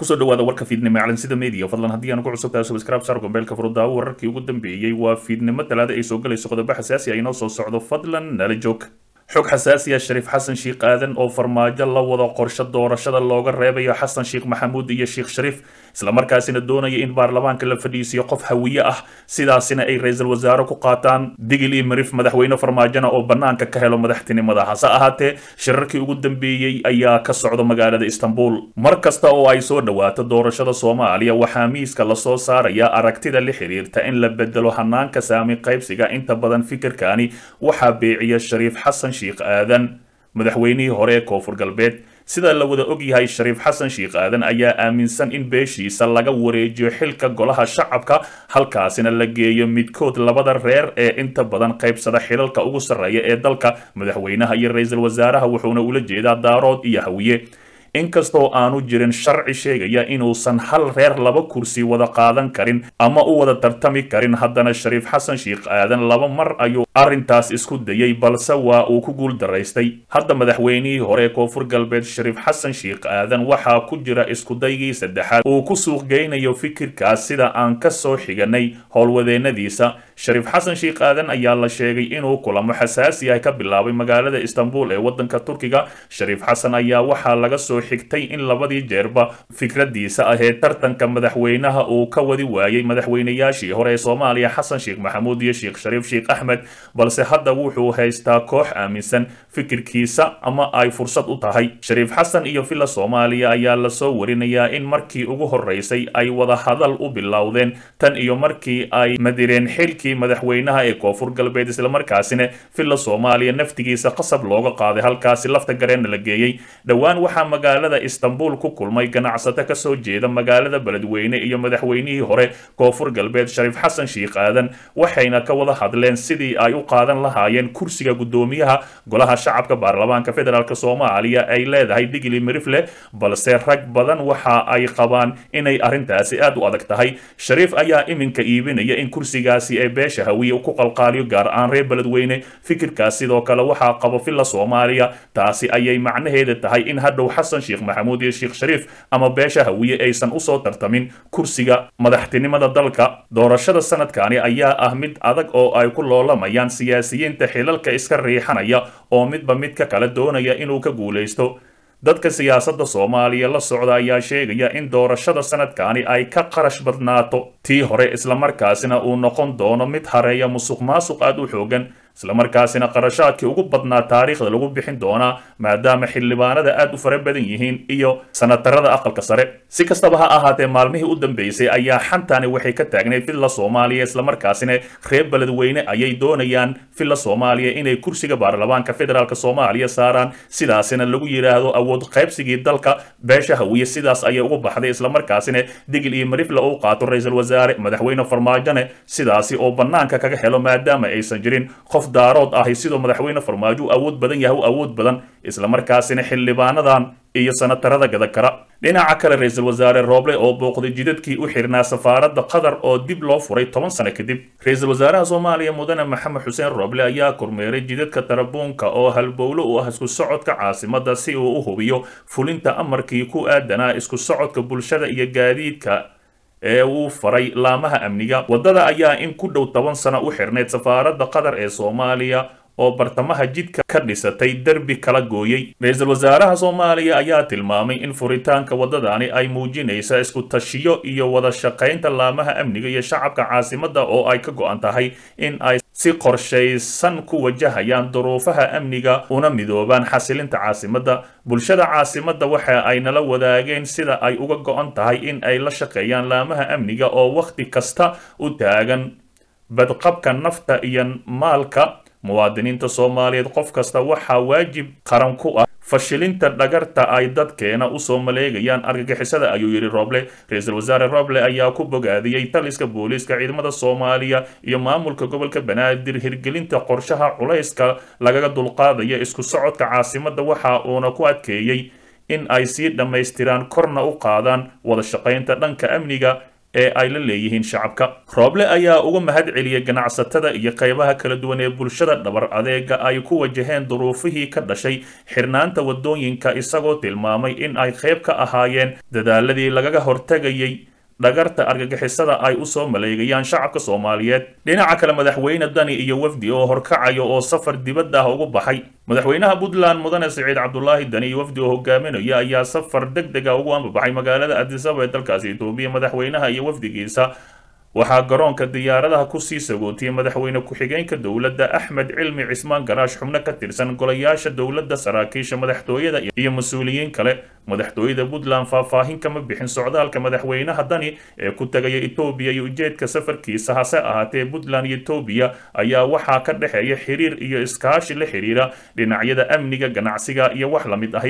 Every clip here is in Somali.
kusoo dhawaada warka fiidnimo calansida media fadlan haddii aan ku cusubtahay subscribe saar gombeelka furudaawo wararkii ugu dambeeyey waa fiidnimo talaada ay soo galayso qodobo xasaasi ah inoo soo socdo fadlan nala joog xog xasaasi ah shariif xasan sheikh aadan oo farmaajo la wado qorshe doorashada looga reebayo xasan sheikh maxamuud iyo sheikh shariif islamarkaasina doonaya in baarlamaanka la fadhiisiyo qof hawiye ah sidaasina ay ra-iisul wasaare ku qaataan digil iyo marif madaxweyne farmaajona oo bannaanka ka helo madaxtinimada hase ahaatee shirarkii ugu dambeeyey ayaa ka socda magaalada istanbul mar kasta oo ay soo dhowaato doorashada soomaaliya waxaa miiska lasoo saaraya aragtida la xiriirta in la bedelo hanaanka saami qaybsiga inta badan fikirkani waxaa beeciya shariif xasan sheikh aadan madaxweynihii hore ee koonfur galbeed sida la wada ogyahay shariif xasan sheikh aadan ayaa aaminsan in beeshiisa laga wareejiyo xilka golaha shacabka halkaasina la geeyo midkood labada reer ee inta badan qaybsada xilalka ugu sarreeya ee dalka madaxweynaha iyo ra-iisul wasaaraha wuxuuna ula jeedaa daarood iyo hawiye inkastoo aanu jirin sharci sheegaya inuusan hal reer laba kursi wada qaadan karin ama u wada tartami karin haddana shariif xasan sheikh aadan laba mar ayuu arrintaas isku dayay balse waa uu ku guul daraystay hadda madaxweynihii hore ee koonfur galbeed shariif xasan sheikh aadan waxaa ku jira iskudaygii saddexaad uu ku suuqgeynayo fikirkaas sida aan ka soo xiganay howlwadeennadiisa shariif xasan sheikh aadan ayaa la sheegay inuu kulamo xasaasi ah ka bilaabay magaalada istanbul ee waddanka turkiga shariif xasan ayaa waxaa laga soo xigtay in labadii jeerba fikradiisa ahee tartanka madaxweynaha uu ka wadi waayey madaxweynayaashii hore ee soomaaliya xasan sheikh maxamuud iyo sheekh shariif sheikh axmed balse hadda wuxuu haystaa koox aaminsan fikirkiisa ama ay fursad u tahay shariif xasan iyo villa soomaaliya ayaa lasoo warinayaa in markii ugu horeysay ay wada hadal u bilowdeen tan iyo markii ay madireen xilkii madaxweynaha ee koonfur galbeed islamarkaasina villa soomaaliya naftigiisa qasab looga qaaday halkaasi lafta gareenna la geeyey dhowaan waxaa magaalada istanbul ku kulmay ganacsato kasoo jeeda magaalada beledweyne iyo madaxweynihii hore koonfur galbeed shariif xasan sheikh aadan waxayna ka wada hadleen sidii ay u qaadan lahaayeen kursiga guddoomiyaha golaha shacabka baarlamaanka federaalk soomaaliya ay leedahay digli mirifle balse rag badan waxa ay qabaan inay arrintaasi aad u adag tahay shariif ayaa iminka iibinaya in kursigaasi ee beesha hawiye ku qalqaaliyo gaar ahaan reer beledweyne fikirkaas sidoo kale waxaa qabo villa soomaaliya taasi ayay macnaheeda tahay in hadhow xasan sheikh maxamuud iyo sheekh shariif ama beesha hawiye aysan usoo tartamin kursiga madaxtinimada dalka doorashada sanadkani ayaa ah mid adag oo ay ku loolamayaan siyaasiyiinta xilalka iska riixanaya oo midba midka kale doonaya inuu ka guulaysto dadka siyaasadda soomaaliya la socda ayaa sheegaya in doorashada sanadkani ay ka qarash badnaato tii hore islamarkaasina uu noqon doono mid hareeya musuq maasuq aad u xoogan islamarkaasina qarashaadkii ugu badnaa taariikhda lagu bixin doonaa maadaama xildhibaanada aad u fara badan yihiin iyo sanatarada aqalka sare si kastaba ha ahaatee maalmihii u dambeysay ayaa xantani waxay ka taagnayd villa soomaaliya islamarkaasina reer beledweyne ayay doonayaan villa soomaaliya inay kursiga baarlamaanka federaalk soomaaliya saaraan sidaasina lagu yidhaahdo awood qaybsigii dalka beesha hawiye sidaas ayay ugu baxday islamarkaasina digil iyo marifle uu qaato ra-iisul wasaare madaxweyne farmaajone sidaasi oo bannaanka kaga helo maadaama aysan jirin qof daarood ahi sidoo madaxweyne farmaajo u awood badan yahay u awood badan islamarkaasina xildhibaanadan iyo sanatarada gada kara dhinaca kale ra-iisul wasaare rooble oo booqday jidadkii u xirnaa safaaradda qatar oo dib loo furay toban sano kadib ra-iisul wasaaraha soomaaliya mudane maxamed xuseen rooble ayaa kormeeray jidadka tarabuunka oo halbowlo u ah isku socodka caasimadda si uu u hubiyo fulinta amarkii ku aadanaa isku socodka bulshada iyo gaadiidka ee uu faray laamaha amniga waddada ayaa in ku dhow toban sano u xirnayd safaaradda qatar ee soomaaliya oo bartamaha jidka ka dhisatay derbi kala gooyey ra-iisul wasaaraha soomaaliya ayaa tilmaamay in furitaanka waddadani ay muujinaysa isku tashiyo iyo wada shaqaynta laamaha amniga iyo shacabka caasimadda oo ay ka go-an tahay in ay si qorshaysan ku wajahayaan duruufaha amniga una midoobaan xasilinta caasimadda bulshada caasimadda waxa ay nala wadaageen sida ay uga go-an tahay in ay la shaqeeyaan laamaha amniga oo wakhti kasta u taagan badqabka nafta iyo maalka muwaadiniinta soomaaliyeed qof kasta waxaa waajib qaran ku ah fashilinta dhagarta ay dadkeena usoo maleegayaan argagixisada ayuu yidhi roble ra-iisul wasaare roble ayaa ku bogaadiyey taliska booliiska ciidamada soomaaliya iyo maamulka gobolka banaadir hirgelinta qorshaha culayska lagaga dulqaadaya isku socodka caasimadda waxa uuna ku adkeeyey in ay sii dhammaystiraan korna u qaadaan wada shaqaynta dhanka amniga ee ay la leeyihiin shacabka rooble ayaa uga mahad celiyey ganacsatada iyo qaybaha kala duwan ee bulshada dhabar adeega ay ku wajaheen duruufihii ka dhashay xirnaanta wadooyinka isagoo tilmaamay in ay qayb ka ahaayeen dadaaladii lagaga hortegayay dhagarta argagixisada ay u soo maleegayaan shacabka soomaaliyeed dhinaca kale madaxweyne dani iyo wafdi oo horkacayo oo safar dibadda ah ugu baxay madaxweynaha puntland mudane siciid cabdulaahi dani iyo wafdi oo hogaaminaya ayaa safar deg dega ugu ambabaxay magaalada adisaba ee dalkaasi etoobiya madaxweynaha iyo wafdigiisa waxaa garoonka diyaaradaha kusii sagootiyey madaxweyne ku-xigeenka dowladda axmed cilmi cismaan garaash xubno ka tirsan golayaasha dowladda saraakiisha madaxtooyada iyo mas-uuliyiin kale madaxtooyada puntland faahfaahin kama bixin socdaalka madaxweynaha dani ee ku tagaya etoobiya iyo ujeedka safarkiisa hase ahaatee puntland iyo etoobiya ayaa waxaa ka dhexeeya xiriir iyo iskaashi la xiriira dhinacyada amniga ganacsiga iyo wax la mid ahi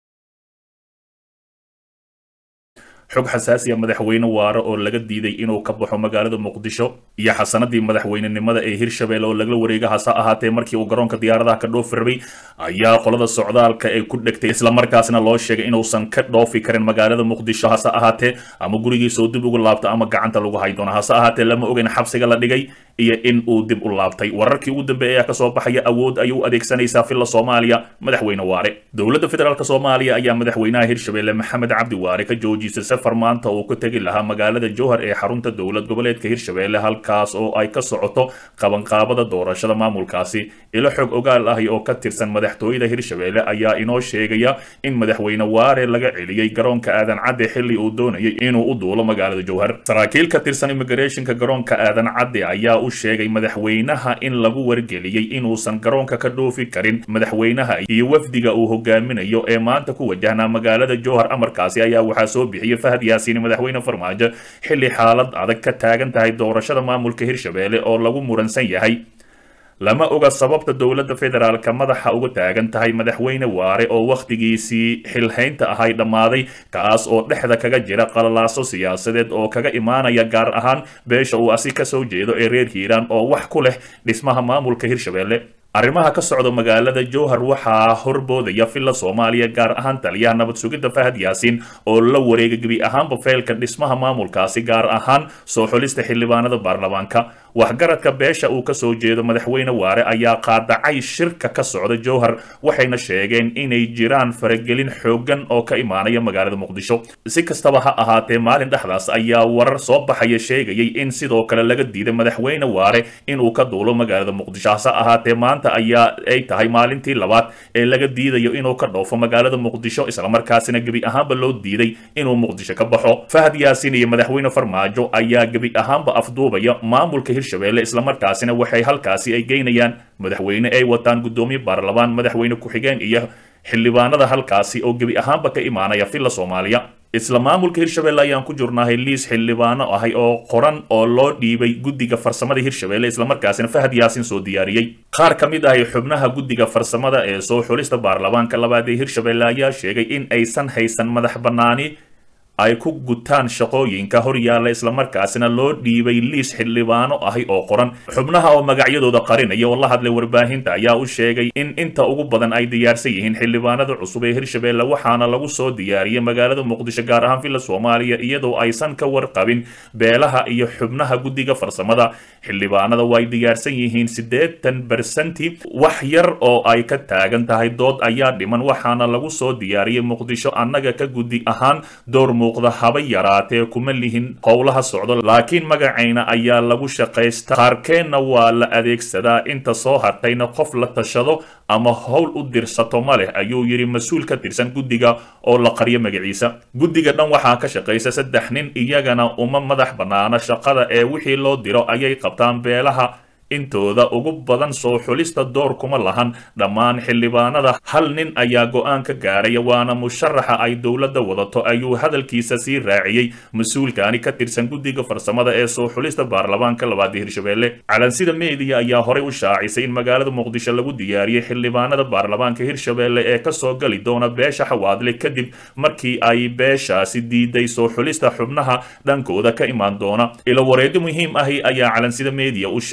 xog xasaasiya madaxweyne waare oo laga diiday inuu ka baxo magaalada muqdisho iyo xasanadii madaxweynenimada ee hirshabelle oo lagala wareega hase ahaatee markii uu garoonka diyaaradaha ka dhoofi rabay ayaa qolada socdaalka ay ku dhegtay islamarkaasna loo sheegay inuusan ka dhoofi karin magaalada muqdisho hase ahaatee ama gurigiisa uu dib ugu laabto ama gacanta lagu hay doono hase ahaatee lama ogeyn xabsiga la dhigay iyo in uu dib u laabtay wararkii ugu dambeeyay ayaa kasoo baxaya awood ayay u adeegsanaysaa filla soomaaliya madaxweyne waare dowladda federaalk soomaaliya ayaa madaxweynaha hirshabelle maxamed cabdi waare ka joojisay safar maanta uu ku tegi lahaa magaalada jowhar ee xarunta dowlad goboleedka hirshabelle halkaas oo ay ka socoto qabanqaabada doorashada maamulkaasi ilo xog ogaal ahi oo ka tirsan madaxtooyada hirshabelle ayaa inoo sheegaya in madaxweyne waare laga celiyey garoonka aadan cadde xilli uu doonayay inuu u duulo magaalada jowhar saraakiil ka tirsan immigrationka garoonka aadan cadde ayaa u sheegay madaxweynaha in lagu wargeliyey inuusan garoonka ka dhoofi karin madaxweynaha iyo wafdiga uu hogaaminayo ee maanta ku wajahnaa magaalada jowhar amarkaasi ayaa waxaa soo bixiyey fahad yaasiin madaxweyne farmaajo xilli xaalad adag ka taagan tahay doorashada maamulka hirshabelle oo lagu muransan yahay lama oga sababta dowladda federaalka madaxa uga taagan tahay madaxweyne waare oo wakhtigiisii xilhaynta ahay dhammaaday kaas oo dhexda kaga jira qalalaaso siyaasadeed oo kaga imaanaya gaar ahaan beesha uu asi ka soo jeedo ee reer hiiraan oo wax ku leh dhismaha maamulka hirshabelle arrimaha ka socda magaalada jowhar waxaa horboodaya filla soomaaliya gaar ahaan taliyaha nabad sugidda fahad yaasiin oo la wareega gebi ahaanba feelka dhismaha maamulkaasi gaar ahaan soo xulista xildhibaanada baarlamaanka waxgaradka beesha uu ka soo jeedo madaxweyne waare ayaa qaadacay shirka ka socda jowhar waxayna sheegeen inay jiraan faragelin xooggan oo ka imaanaya magaalada muqdisho si kastaba ha ahaatee maalin dhexdaas ayaa warar soo baxaya sheegayay in sidoo kale laga diiday madaxweyne waare inuu ka duulo magaalada muqdisho hase ahaatee maanta ayaa ay tahay maalintii labaad ee laga diidayo inuu ka dhoofo magaalada muqdisho islamarkaasina gebi ahaanba loo diiday inuu muqdisho ka baxo fahad yaasiin iyo madaxweyne farmaajo ayaa gebi ahaanba afduubaya maamulka hirshabelle islamarkaasina waxay halkaasi ay geynayaan madaxweyne ay wataan guddoomiye baarlamaan madaxweyne ku-xigeen iyo xildhibaanada halkaasi oo gebi ahaanba ka imaanaya filla soomaaliya isla maamulka hirshabelle ayaan ku jirnahay liis xildhibaano ahay oo qoran oo loo dhiibay guddiga farsamada hirshabelle islamarkaasina fahad yaasin soo diyaariyey qaar ka mid ahay xubnaha guddiga farsamada ee soo xulista baarlamaanka labaad ee hirshabelle ayaa sheegay in aysan haysan madax bannaani ay ku gutaan shaqooyinka hor yaalla islamarkaasina loo dhiibay liis xildhibaano ahi oo qoran xubnaha oo magacyadooda qarinaya oo la hadlay warbaahinta ayaa u sheegay in inta ugu badan ay diyaarsan yihiin xildhibaanada cusub ee hirshabelle waxaana lagu soo diyaariyey magaalada muqdisho gaar ahaan villa soomaaliya iyadoo aysan ka warqabin beelaha iyo xubnaha guddiga farsamada xildhibaanada way diyaarsan yihiin siddeetan bersanti wax yar oo ay ka taagan tahay dood ayaa dhiman waxaana lagu soo diyaariyey muqdisho annaga ka guddi ahaan door muuqda haba yaraatee kuma lihin howlaha socdo laakiin magacayna ayaa lagu shaqaysta qaarkeenna waa la adeegsadaa inta soo hartayna qof la tashado ama howl u dirsato ma leh ayuu yidhi mas-uul ka tirsan guddiga oo la qaryo magaciisa guddiga dhan waxaa ka shaqaysa saddex nin iyagana uma madax bannaana shaqada ee wixii loo diro ayay qabtaan beelaha intooda ugu badan soo xulista door kuma lahan dhammaan xildhibaanada hal nin ayaa go-aan ka gaaraya waana musharaxa ay dowladda wadato ayuu hadalkiisa sii raaciyey mas-uulkaani ka tirsan guddiga farsamada ee soo xulista baarlamaanka labaad ee hirshabelle calansida meediya ayaa horey u shaacisay in magaalada muqdisho lagu diyaariyey xildhibaanada baarlamaanka hirshabelle ee kasoo gali doona beesha xawaadle kadib markii ay beeshaasi diiday soo xulista xubnaha dhankooda ka imaan doona ilo wareedi muhiim ahi ayaa calansida meediya u sheegay in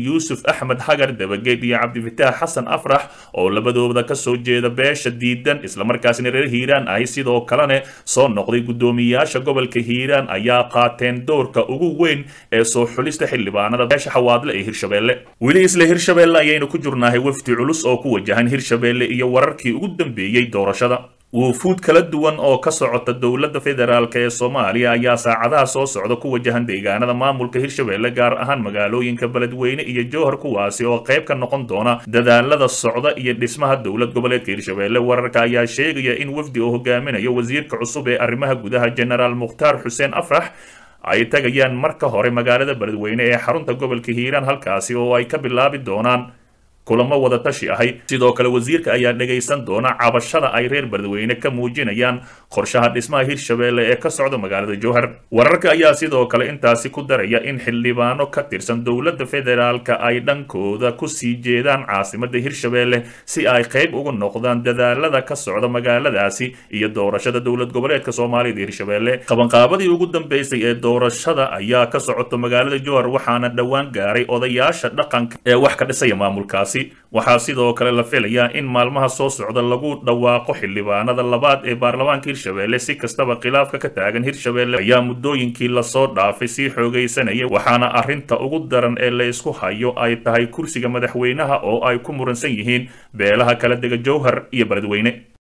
yuusuf axmed hagar dabageed iyo cabdifitaax xasan afrax oo labadooda kasoo jeeda beesha diidan islamarkaasina reer hiiraan ahi sidoo kalena soo noqday guddoomiyaasha gobolka hiiraan ayaa qaateen doorka ugu weyn ee soo xulista xildhibaanada beesha xawaadle ee hirshabeelle weli isla hirshabeelle ayaynu ku jirnahay wafdi culus oo ku wajahan hirshabeelle iyo wararkii ugu dambeeyey doorashada wuufuud kala duwan oo ka socota dowladda federaalk ee soomaaliya ayaa saacadaha soo socda ku wajahan deegaanada maamulka hirshabeelle gaar ahaan magaalooyinka beledweyne iyo jowhar kuwaasi oo qayb ka noqon doona dadaalada socda iyo dhismaha dowlad goboleedka hirshabeelle wararka ayaa sheegaya in wafdi oo hogaaminayo wasiirka cusub ee arrimaha gudaha genaraal mukhtaar xuseen afrax ay tagayaan marka hore magaalada beledweyne ee xarunta gobolka hiiraan halkaasi oo ay ka bilaabi doonaan kulamo wada tashi ahay sidoo kale wasiirka ayaa dhagaysan doona cabashada ay reer beledweyne ka muujinayaan qorshaha dhismaha hirshabeelle ee ka socda magaalada jowhar wararka ayaa sidoo kale intaasi ku daraya in xildhibaano ka tirsan dowladda federaalka ay dhankooda kusii jeedaan caasimada hirshabeelle si ay qayb uga noqdaan dadaalada ka socda magaaladaasi iyo doorashada dowlad goboleedka soomaalida hirshabeelle qabanqaabadii ugu dambeysay ee doorashada ayaa ka socota magaalada jowhar waxaana dhowaan gaaray odayaasha dhaqanka ee wax ka dhisaya maamulkaasi waxaa sidoo kale la filayaa in maalmaha soo socda lagu dhawaaqo xildhibaanada labaad ee baarlamaanka hirshabeelle si kastaba khilaafka ka taagan hirshabeelle ayaa muddooyinkii lasoo dhaafay sii xoogaysanaya waxaana arrinta ugu daran ee la isku hayo ay tahay kursiga madaxweynaha oo ay ku muransan yihiin beelaha kala dega jowhar iyo beledweyne